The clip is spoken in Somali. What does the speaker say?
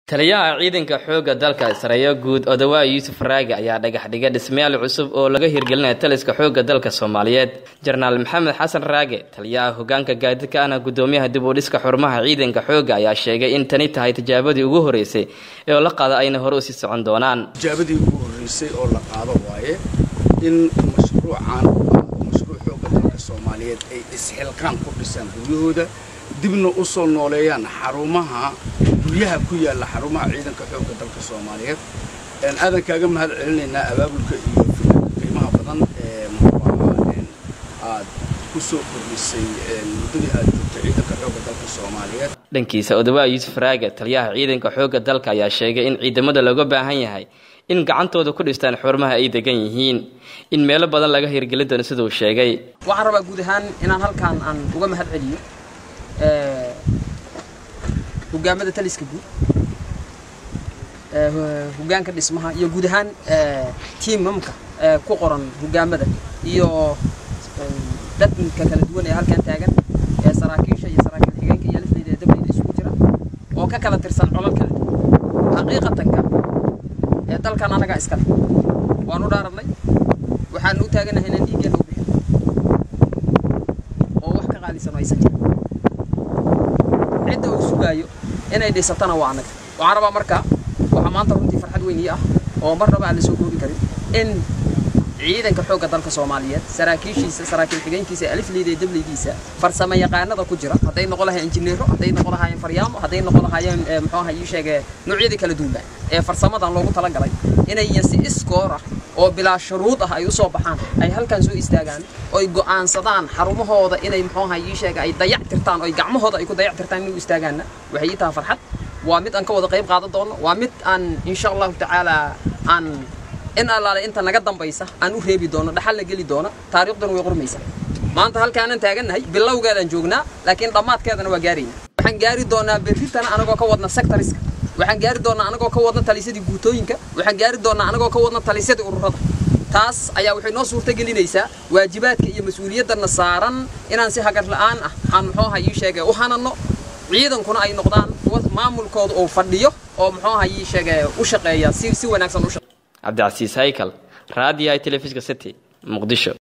taliyaha ciidanka xoogga dalka sareeyo guud odawaa yuusuf raagi ayaa dhagax dhigay dhismayaal cusub oo laga hirgelinaya taliska xoogga dalka soomaaliyeed jenaraal maxamed xasan raage taliyaha hogaanka gaadidka ahna gudoomiyaha dib u dhiska xurmaha ciidanka xoogga ayaa sheegay in tani tahay tijaabadii ugu horeysay ee la qaada ayna hore usii socon doonaan tijaabadii ugu horeysay oo la qaado waaye in mashruucan mashruuc xoogga dalka soomaaliyeed ay isxilqaan ku dhisaan guryahooda dibna u soo nooleeyaan xarumaha guryaha ku yaalla xarumaha ciidanka xoogga dalka soomaaliyeed aadan kaaga mahad celinaynaa abaabulka iyo fikirka qiimaha badan ee muxuu aad ku soo kordhisay muddadii aad joogtay ciidanka xoogga dalka soomaaliyeed dhankiisa odawaa yuusuf raage taliyaha ciidanka xoogga dalka ayaa sheegay in ciidamada looga baahan yahay in gacantooda ku dhistaan xurmaha ay degan yihiin in meelo badan laga hirgelin doono siduu sheegay waxaan rabaa guud ahaan inaan halkaan aan uga mahad celiyo hogaamada taliska guud hogaanka dhismaha iyo guud ahaan tiimamka ku qoran hogaamada iyo dadka kala duwan ee halkan taagan ee saraakiisha iyo saraakiil xigeenka iyo lifleyda ee dableyda isugu jira oo ka kala tirsan colal kala duwan xaqiiqatanka ee dalkan anagaa iskale waan u dhaaranay waxaan u taaganahay inaan dhiiggeena u bixin oo wax ka qaalisan oo aysan jirin cidda uu sugaayo inay dhisatana waa annaga waxaan rabaa marka waxaa maanta runtii farxad weyn ii ah oo marnaba aan la soo koobi karin in ciidanka xoogga dalka soomaaliyeed saraakiishiisa saraakiil xigeenkiisa alifleyda ee dableydiisa farsamo yaqaanada ku jira hadday noqon lahayen injineero hadday noqon lahaayeen faryaamo hadday noqon lahaayeen muxuu aha ii sheege noocyadii kala duwanba ee farsamadan loogu talagalay inay si iskoor ah oo bilaa shuruud ah ay u soo baxaan ay halkan soo istaagaan oy go'aansadaan xarumahooda inay muxuu aha ii sheege ay dayac tirtaan oy gacmahooda ay ku dayac tirtaan inay u istaagaanna waxay ii tahay farxad waa mid aan ka wada qayb qaadan doono waa mid aan insha allahu tacaala aan in allaale inta naga dambaysa aan u reebi doono dhaxal la geli doono taariikhduna way qormaysa maanta halkaanan taagannahay bilowgeedaan joognaa laakiin dhammaadkeedana waa gaarayna waxaan gaari doonaa berritana anagoo ka wadna sectoriska waxaan gaari doonaa anagoo ka wadna talisyadii guutooyinka waxaan gaari doonaa anagoo ka wadna talisyadii ururada taas ayaa waxay noo suurta gelinaysaa waajibaadka iyo mas-uuliyadana saaran inaan si hagar la'aan ah aan muxuu aha ii sheege u hananno ciidankuna ay noqdaan maamulkooda uu fadhiyo oo muxuu aha ii sheege u shaqeeya si si wanaagsan u shaqeeya cabdicasiis haykal raadiyaha telefishinka city muqdisho